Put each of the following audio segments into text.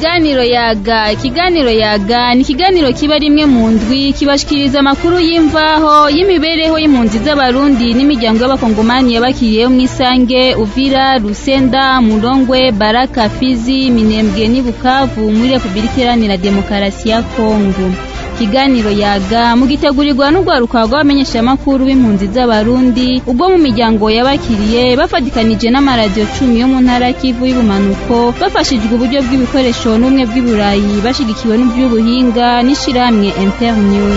ikiganiro yaga ikiganiro yaga ni ikiganiro kiba rimwe mu ndwi kibashikiriza amakuru y'imvaho y'imibereho y'impunzi z'abarundi n'imiryango y'abakongomani yabakiriyeho mw'isange uvira rusenda murongwe baraka fizi minembwe n'i bukavu muri repubulika iharanira demokarasi ya kongo ikiganiro yaga mugitegurirwa n'urwaruka rw'abamenyeshamakuru b'impunzi z'abarundi ubwo mu miryango yabakiriye bafatikanije n'amaradiyo cumi yo mu ntara kivu y'ubumanuko bafashijwe uburyo bw'ibikoresho n'ubumwe bw'iburayi bashigikiwe n'iby'ubuhinga n'ishirahamwe internews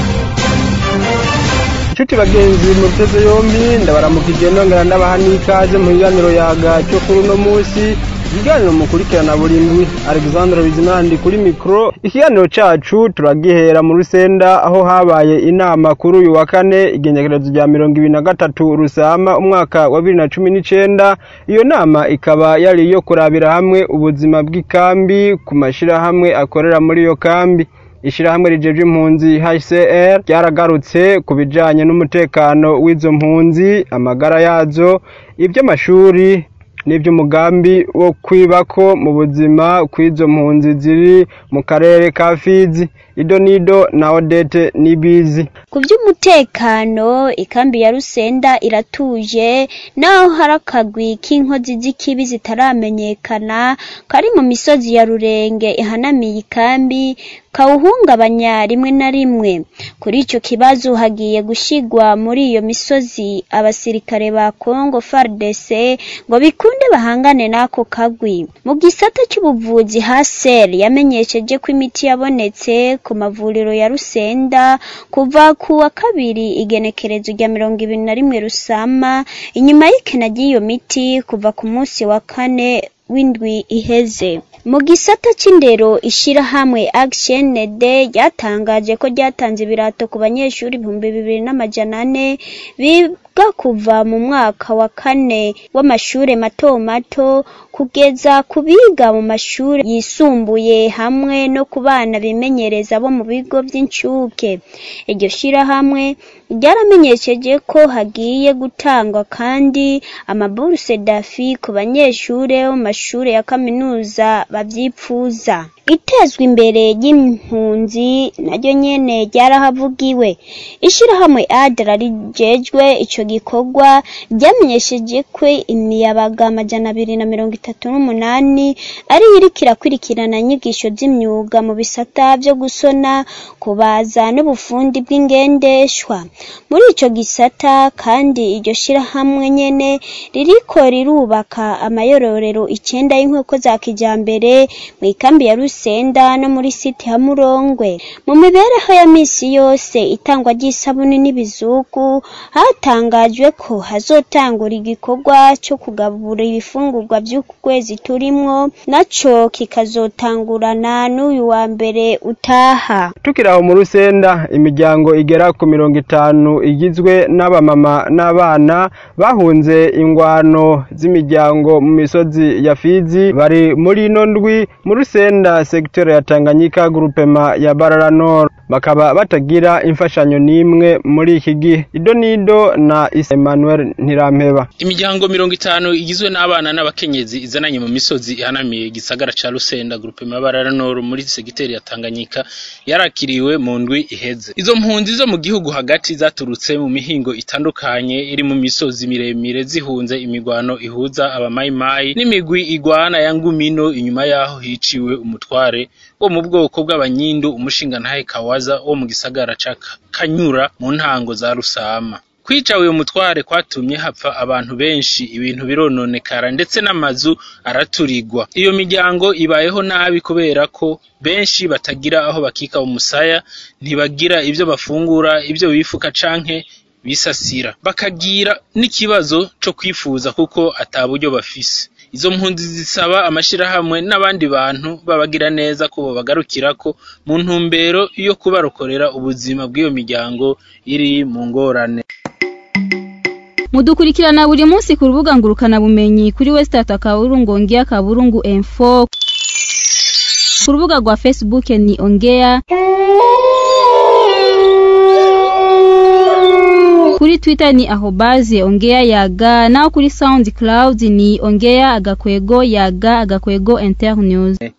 inshuti bagenzi muteze yombi ndabaramukije nongera ndabaha n'ikaze mu kiganiro yaga cyo kuri uno munsi ikiganiro mukurikirana buri ndwi alexandre bizimandi kuri mikoro ikiganiro cacu turagihera mu rusenda aho habaye inama kuri uyu wa kane igengekerezo rya mirongo ibiri na gatatu rusama umwaka wa bibiri na cumi n'icenda iyo nama ikaba yari iyo kurabira hamwe ubuzima bw'ikambi ku mashirahamwe akorera muri iyo kambi ishirahamwe rijeje impunzi HCR ryaragarutse ku bijanye n'umutekano w'izo mpunzi amagara yazo iby'amashuri n'iby'umugambi wo kwibako mu buzima kw'izo mpunzi ziri mu karere ka Fizi ido nido na Odete nibizi ku by'umutekano ikambi ya Rusenda iratuje naho hari akagwi k'inkozi z'ikibi zitaramenyekana kari mu misozi ya Rurenge ihanamiye ikambi kawuhungabanya rimwe na rimwe kuri icyo kibazo hagiye gushigwa muri iyo misozi abasirikare ba Congo FARDC ngo bikunde bahangane n'ako kagwi mu gisata cy'ubuvuzi Haser yamenyesheje ko imiti yabonetse ku mavuriro ya Rusenda kuva ku wa kabiri igenekerezo rya mirongo ibiri na rimwe Rusama inyuma y'ikena ry'iyo miti kuva ku munsi wa kane w'indwi iheze mu gisata c'indero ishirahamwe Action Day ryatangaje ko ryatanze ibirato ku banyeshuri ibihumbi bibiri n'amajana ane biga kuva mu mwaka wa kane w'amashure mato mato kugeza ku biga mu mashuri yisumbuye hamwe no ku bana bimenyereza bo mu bigo by'incuke iryo shirahamwe ryaramenyesheje ko hagiye gutangwa kandi amaburuse dafi ku banyeshure bo mu mashure ya kaminuza bavyipfuza itezwa imbere ry'impunzi naryo nyene ryarahavugiwe ishirahamwe adra rijejwe ico gikorwa ryamenyesheje ko imiyabaga amajana abiri na mirongo itatu n'umunani ari iriko irakurikirana inyigisho z'imyuga mu bisata vyo gusona kubaza n'ubufundi bw'ingendeshwa muri ico gisata kandi iryo shirahamwe nyene ririko rirubaka amayororero icenda y'inkoko za kijambere mu ikambi ya Rusenda no muri siti ya Murongwe mu mibereho ya misi yose itangwa ry'isabuni n'ibizugu hatangajwe ko hazotangura igikorwa cyo kugabura ibifungurwa by'uku kwezi turimwo naco kikazotangurana n'uyu wa mbere utaha tukiri aho mu rusenda imiryango igera ku mirongo itanu igizwe n'abamama n'abana bahunze ingwano z'imiryango mu misozi ya Fizi bari muri ino ndwi mu rusenda sekiteri ya Tanganyika grupema ya Barara Nord bakaba batagira imfashanyo n'imwe muri iki gihe ido nido na Emmanuel Ntirampeba imiryango mirongo itanu igizwe n'abana n'abakenyezi izananye mu misozi ihanamiye igisagara ca Rusenda grupema ya Barara Nord muri segiteri ya Tanganyika yarakiriwe mu ndwi iheze izo mpunzi zo mu gihugu hagati zaturutse mu mihingo itandukanye iri mu misozi miremire zihunze imigwano ihuza abamayimayi n'imigwi igwana ya ngumino inyuma yaho hiciwe umutware wo mu bwoko bw'abanyindu umushingantahe Kawaza wo mu gisagara ca Kanyura mu ntango za Rusama kwica uyu mutware kwatumye hapfa abantu benshi ibintu birononekara ndetse n'amazu araturirwa iyo miryango ibayeho nabi kubera ko benshi batagira aho bakika umusaya ntibagira ivyo bafungura ivyo bifuka canke bisasira bakagira n'ikibazo co kwifuza kuko ata buryo bafise izo mpunzi zisaba amashirahamwe n'abandi bantu babagira neza ko bobagarukirako mu ntumbero yo kubarokorera ubuzima bw'iyo miryango iri mu ngorane mudukurikirana buri munsi ku rubuga ngurukana bumenyi kuri wesitata kaburungu ongea kaburungu info ku rubuga rwa facebook ni ongea kuri twitter ni ahobaze ongea yaga naho kuri soundcloud ni ongea agakwego yaga agakwego internews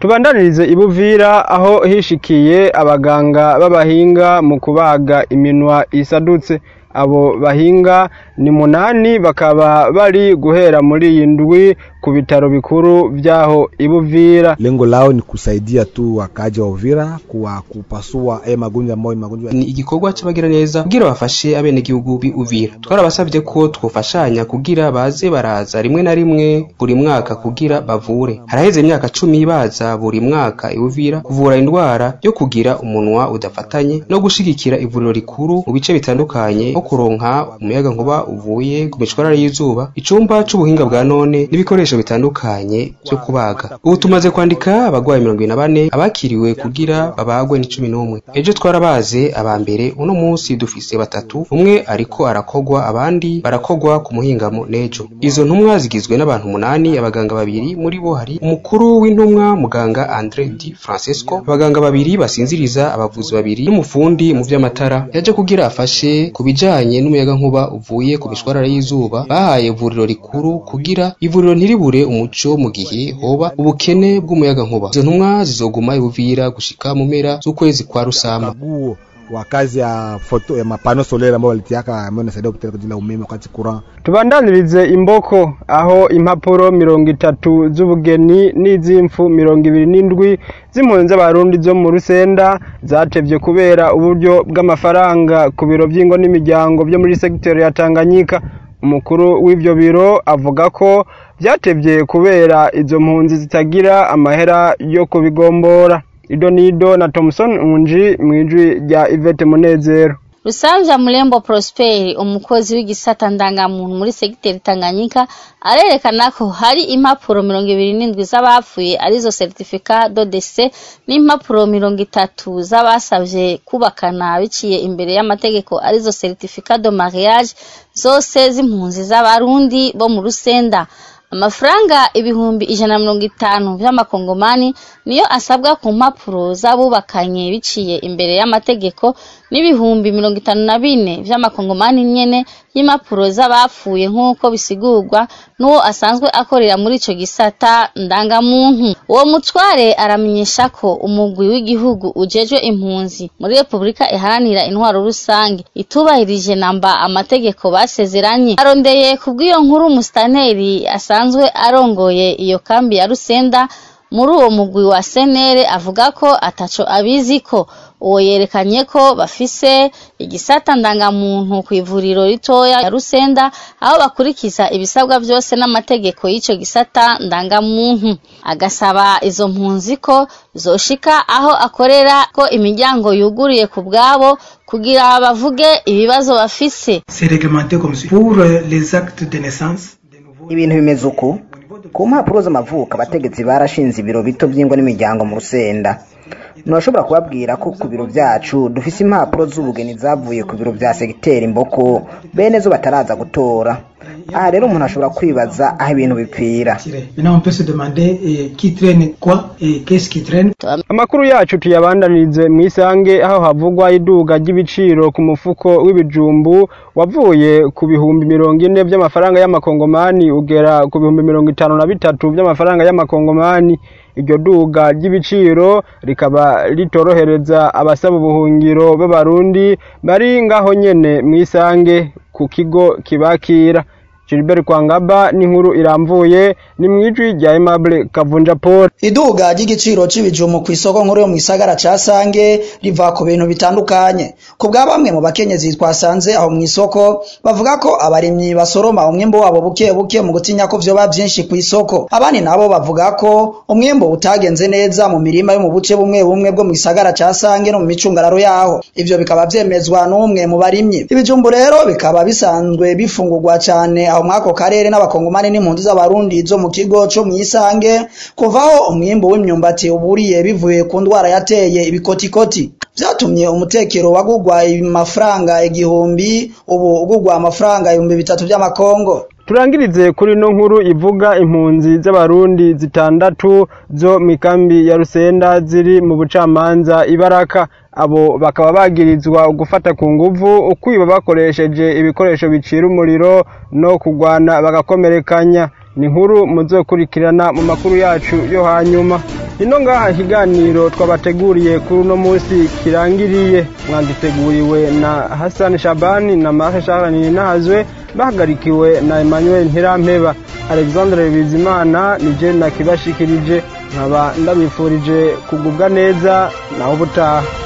tubandanirize ibuvira aho hishikiye abaganga b'abahinga mu kubaga iminwa isadutse abo bahinga ni munani bakaba bari guhera muri iyi ndwi ku bitaro bikuru vyaho ibuvira lengo lao ni kusaidia tu wakaji wa Uvira kwa kupasua eh, magonjwa ambayo ni magonjwa ni igikorwa c'abagira neza kugira bafashe abenegihugu bi Uvira twarabasavye ko twofashanya kugira baze baraza rimwe na rimwe buri mwaka kugira bavure haraheze imyaka cumi baza buri mwaka i Uvira kuvura indwara yo kugira umunwa udafatanye no gushigikira ivuriro rikuru mu bice bitandukanye nko kuronka umuyaga nkuba uvuye ku mishwarara y'izuba icumba c'ubuhinga bwa none n'ibikoresho bitandukanye vyo kubaga ubu tumaze kwandika abagwayi mirongo na bane abakiriwe kugira babagwe ni cumi n'umwe ejo twarabaze aba mbere uno munsi dufise batatu umwe ariko arakogwa abandi barakogwa ku muhingamo n'ejo izo ntumwa zigizwe n'abantu umunani abaganga babiri muri bo hari umukuru w'intumwa muganga Andre Di Francesco abaganga babiri basinziriza abavuzi babiri n'umufundi mu vy'amatara yaje kugira afashe ku bijanye n'umuyaga nkuba uvuye ku mishwarara y'izuba bahaye ivuriro rikuru kugira ivuriro ntiribure umuco mu gihe hoba ubukene bw'umuyaga nkuba izo ntumwa zizoguma ibuvira gushika mu mpera z'ukwezi kwa rusamba kaguo wa kazi ya foto ya mapano solaire ambao walitiaka ambao inasaidia kupeleka jina umeme wakati courant tubandanirize imboko aho impapuro mirongo itatu z'ubugeni n'iz'imfu mirongo ibiri n'indwi z'impunzi z'abarundi zo mu rusenda zatevye kubera uburyo bw'amafaranga ku biro vy'ingo n'imiryango vyo muri segiteri ya tanganyika umukuru w'ivyo biro avuga ko vyatevye kubera izo mpunzi zitagira amahera yo kubigombora ido nido na Thomson Unji mwijwi rya Ivete Munezero Rusanja Murembo Prosper umukozi w'igisata ndangamuntu muri segiteri Tanganyika arerekana ko hari impapuro mirongo ibiri n'indwi z'abapfuye arizo certificat de décès n'impapuro mirongo itatu z'abasavye kubakana biciye imbere y'amategeko arizo certificat de mariage zose z'impunzi z'abarundi bo mu Rusenda amafaranga ibihumbi ijana na mirongo itanu vy'amakongomani niyo asabwa ku mpapuro z'abubakanye biciye imbere y'amategeko n'ibihumbi mirongo itanu na bine vy'amakongomani nyene y'impapuro z'abapfuye nk'uko bisigurwa n'uwo asanzwe akorera muri ico gisata ndangamuntu uwo mutware aramenyesha ko umugwi w'igihugu ujejwe impunzi muri repubulika iharanira intwaro rusange itubahirije namba amategeko basezeranye arondeye kubw'iyo nkuru umusitaneri asanzwe arongoye iyo kambi ya rusenda muri uwo mugwi wa senere avuga ko ataco abiziko uwo yerekanye ko bafise igisata ndangamuntu ku ivuriro ritoya ya rusenda aho bakurikiza ibisabwa byose n'amategeko y'ico gisata ndangamuntu agasaba izo mpunzi ko zoshika aho akorera ko imiryango yuguriye ku bwabo kugira bavuge ibibazo bafise ibintu bimeze uku ku mpapuro z'amavuko abategetsi barashinze ibiro bito by'ingo n'imiryango mu rusenda nturashobora kubabwira ko ku biro byacu dufise impapuro z'ubugeni zavuye ku biro bya segiteri imboko bene zo bataraza gutora aha rero umuntu ashobora kwibaza aho ibintu bipfira amakuru yacu tuyabandanirize mu isange aho havugwa iduga ry'ibiciro ku mufuko w'ibijumbu wavuye ku bihumbi mirongo ine by'amafaranga y'amakongomani ugera ku bihumbi mirongo itanu na bitatu by'amafaranga y'amakongomani iryo duga ry'ibiciro rikaba ritorohereza abasaba ubuhungiro b'abarundi bari ngaho nyene mu isange ku kigo kibakira Gilbert Kwangaba n'inkuru iramvuye ni mwijwi rya Aimable Kavunja Paul iduga ry'igiciro c'ibijumbu ku isoko nkuru yo mu gisagara ca Sange riva ku bintu bitandukanye ku bwa bamwe mu bakenyezi twasanze aho mu isoko bavuga ko abarimyi basoroma umwimbo wabo buke buke mu gutinya ko vyoba vyinshi ku isoko abandi nabo bavuga ko umwimbo utagenze neza mu mirima yo mu buce bumwe bumwe bwo mu gisagara ca Sange no mu micungararo yaho ivyo bikaba vyemezwa n'umwe mu barimyi ibijumbu rero bikaba bisanzwe bifungurwa cane aho mwako karere n'abakongomani n'impunzi z'abarundi zo mu kigo co mwisange kuvaho umwimbo w'imyumbati uburiye bivuye ku ndwara yateye ibikotikoti vyatumye umutekero wagugwa amafaranga igihumbi ubu ugugwa amafaranga ibihumbi bitatu vy'amakongo turangirize kuri no nkuru ivuga impunzi z'abarundi zitandatu zo mikambi ya rusenda ziri mu bucamanza ibaraka abo bakaba bagirizwa gufata ku nguvu ukwiba bakoresheje ibikoresho bicira umuriro no kugwana bagakomerekanya ni nkuru muzokurikirana mu makuru yacu yo hanyuma ino ngaha ikiganiro twabateguriye kuri uno munsi kirangiriye mwagiteguriwe na hasani shabani na marke sharanini nahazwe bahagarikiwe na emmanuel ntirampeba alexandre bizimana nije nakibashikirije nkaba ndabifurije kugubwa neza naho ubutaha